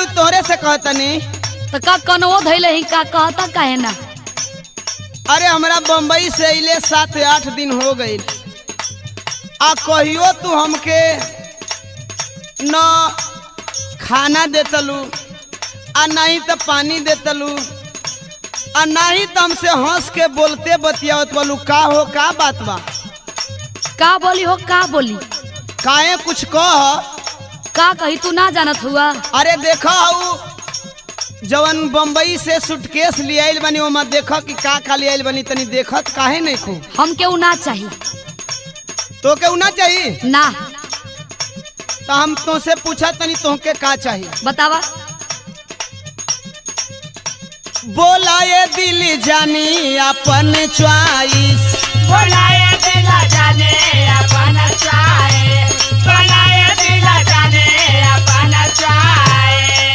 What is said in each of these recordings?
बालू तोहरे से कहतनी तो का कनवो धैले ही का कहता काहे ना अरे हमरा बम्बई से अइले सात आठ दिन हो गई आ कहियो तू हमके न खाना देतलू आ नहीं तो पानी देतलू आ नहीं तो हमसे हंस के बोलते बतियावत बोलू का हो का बात बा का बोली हो का बोली काहे कुछ कह का कही तू ना जानत हुआ अरे देखा हऊ जवन बम्बई से सूटकेस ले आइल बनी ओमा देखा कि का का ले आइल बनी तनी देखत काहे नहीं खू हम केहू ना चाही तो के ना चाहिए ना तो हम तुमसे पूछा तनी तुमके का चाहिए बतावा बोला ये दिल जानी अपन च्वाइस बोलाए दिला जाने अपन चाहे बोलाए दिला जाने अपन चाहे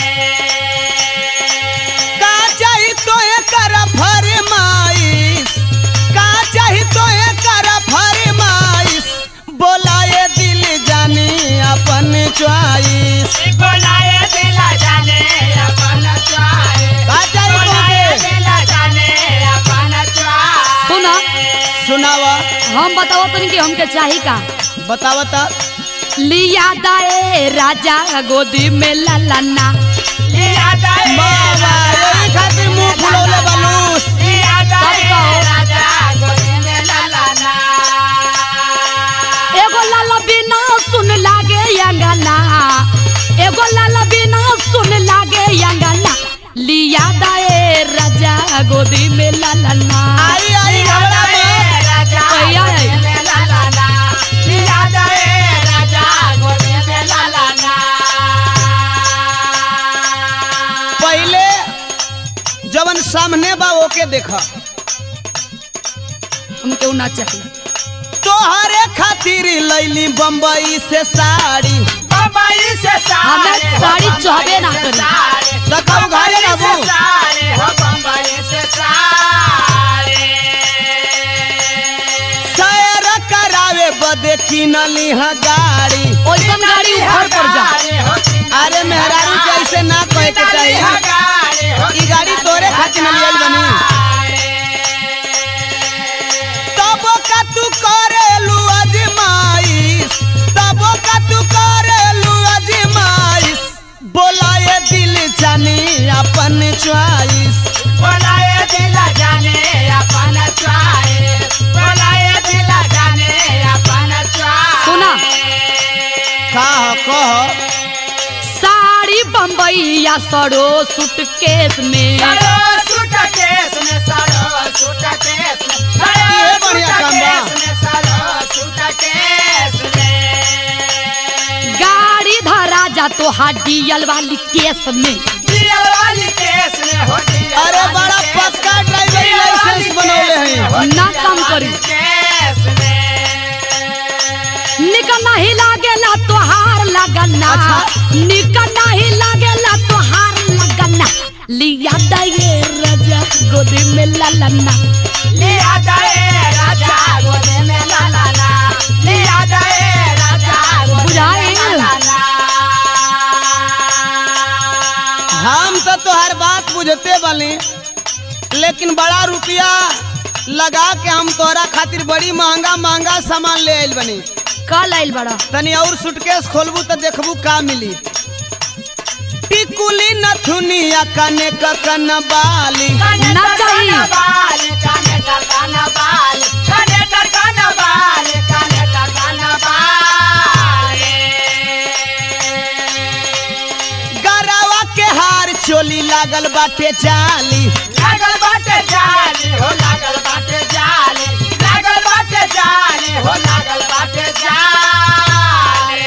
का चाही तो कर फरमाइश का चाही तो कर फरमाइश बोला ये दिल जानी अपन च्वाइस बोलाए दिला जाने अपन चाहे का चाही बोलाए तुमके दिला जाने अपन चाहे सुना सुनावा हम बताओ तनी कि हमके चाही का बतावता लिया दाए राजा गोदी में ललना लिया दाए बाबा यही खातिर मुंह फुलौले बालूस लिया दाए तब कहो। राजा गोदी में ललाना एगो लाल बिना सुन लागे अंगना एगो लाल बिना सुन लागे अंगना लिया दाए राजा गोदी में ललना आई आई लिया हमरा दाए बाप। राजा आई, आई। गोदी में ललाना लिया दाए राजा गोदी में ललाना पहले जवन सामने बा ओके देखा हमके उ ना चाही तोहरे खातिर लैली बम्बई से साड़ी बम्बई से सारे हमें साड़ी हो चाहबे ना बम्बई से करी। सारे, तब घरे बम्बई रहबू। से सारे हो बम्बई से सारे सैर करावे बदे किनली ह गाड़ी ओइसन गाड़ी उधर पर जा अरे मेहरारू के ऐसे ना कहे के चाहिए ई गाड़ी तोरे खातिर न लियल बनी तबो का तू करेलू अजमाइश तबो का तू करेलू अजमाइश बोला ये दिल जानी अपन च्वाइस बोलाए दिला जाने अपन चाहे बोलाए दिला जाने अपन चाहे सुना। का ह कह साड़ी बम्बईया सड़ो सूटकेस में सरो सूटकेस में सरो सूटकेस में सरो ये बढ़िया काम बा। सूटकेस में सरो सूटकेस में गाड़ी धरा जा तो हाडियल वाली केस में दियल वाली केस में हो दियल अरे वाली बड़ा केस पक्का में, ड्राइवरी दियल लाइसेंस वाली बनौले केस हैं। में, हो ना दियल काम वाली करी। केस में निकल नहीं लागेला तोहार लगना अच्छा। निकल नहीं लागेला तोहार लगना लिया दये राजा गोदी में ललना लिया जाए राजा गोदे में लालाना लिया जाए राजा गोदे बुझाई। में लालाना हम तो तोहर बात बुझते बानी लेकिन बड़ा रुपया लगा के हम तोहरा खातिर बड़ी महंगा महंगा सामान ले आइल बनी कल आइल बड़ा तनी और सूटकेस खोलबू तो देखबू का मिली टिकुली नथुनिया कने ककन बाली काने ना तर चाहिए। काना बाल काने तर काना बाल काने तर काना बाल काने तर काना बाल गरावा के हार चोली लागल बाटे जाली लागल बाटे जाली हो लागल बाटे जाली लागल बाटे जाली हो लागल बाटे जाली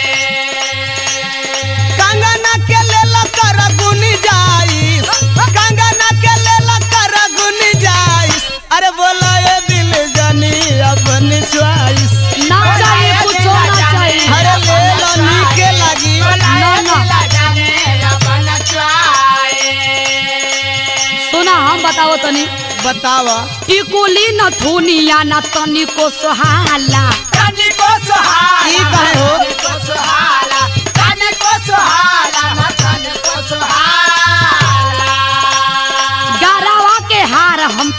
कंगना के लेल कर गुनी जाइस कंगना के लेल कर गुनी जाइस अरे बोला ये दिल जानी अपन च्वाइस ना चाहिए कुछ ना चाहिए अरे ले लो नीके लगी ना, ना। जाने अपन चाहे सुना हम बताओ तनी बतावा टिकुली न थुनिया न तनिको सोहाला कानी को सुहाला ई काहे हो? कानी को सुहाला कानी को सुहाला ना कानी को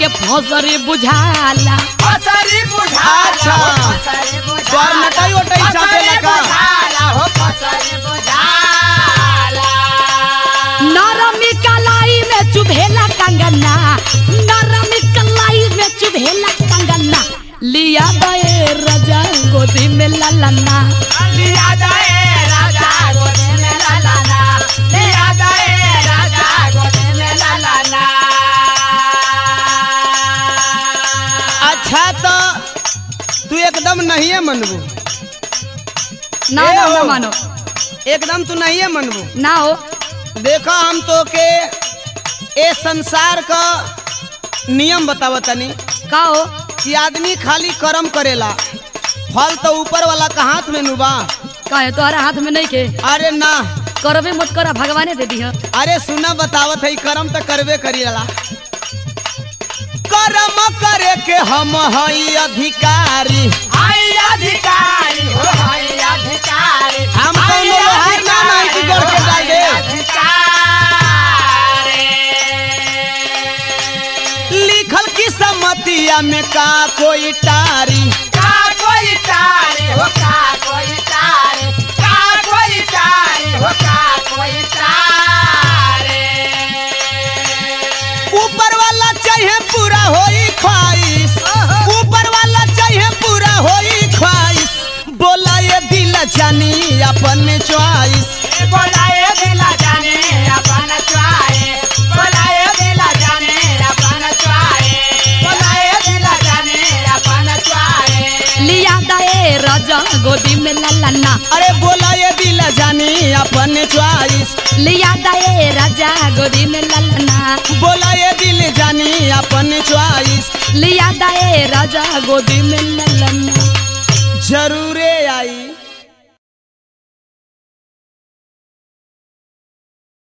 फसरी बुझाला फसरी बुझाला अच्छा। हो फसरी बुझाला तोर नटाई ओटाई चाटे फसरी लगा। बुझाला हो फसरी बुझाला नरमी कलाई में चुभेला कंगना नरमी कलाई में चुभेला कंगना लिया दए राजा गोदी में ललना लिया जाए राजा गोदी में ललाना लिया जाए राजा गोदी में ललाना अच्छा तो तू एकदम नहीं है मनबू ना ए ना हो। ना मानो एकदम तू नहीं है मनबू ना हो देखो हम तो के ए संसार का नियम बतावतनी का हो कि आदमी खाली कर्म करेला फल तो ऊपर वाला का हाथ में नुबा कहे तोहरा हाथ में नहीं के अरे ना करबे मत करा भगवाने दे दी अरे सुना बतावत है कर्म तो करबे करीला कर्म करे के हम हई अधिकारी हाय अधिकारी हो हाय अधिकारी हम कौनो लोहार ना नहीं कि गढ़ के डाल दे। अधिकारी लिखल की सम्मतिया में का कोई टारी का कोई तारी हो का कोई तारी का कोई तारी हो का कोई तारी ऊपर वाला चाहिए पूरा होई ख्वाहिश ऊपर वाला चाहिए पूरा होई ख्वाहिश बोला ये दिल जानी अपन च्वाइस बोलाए दिला जाने अपन चुआए बोलाए दिला जाने अपन चुआए बोलाए दिला जाने अपन चुआए लिया दए राजा गोदी में ललना अरे बोला ये दिल जानी अपन च्वाइस लिया दए राजा गोदी में ललना बोला ये दिल जानी अपन च्वाइस लिया दए राजा गोदी में ललना जरूरे आई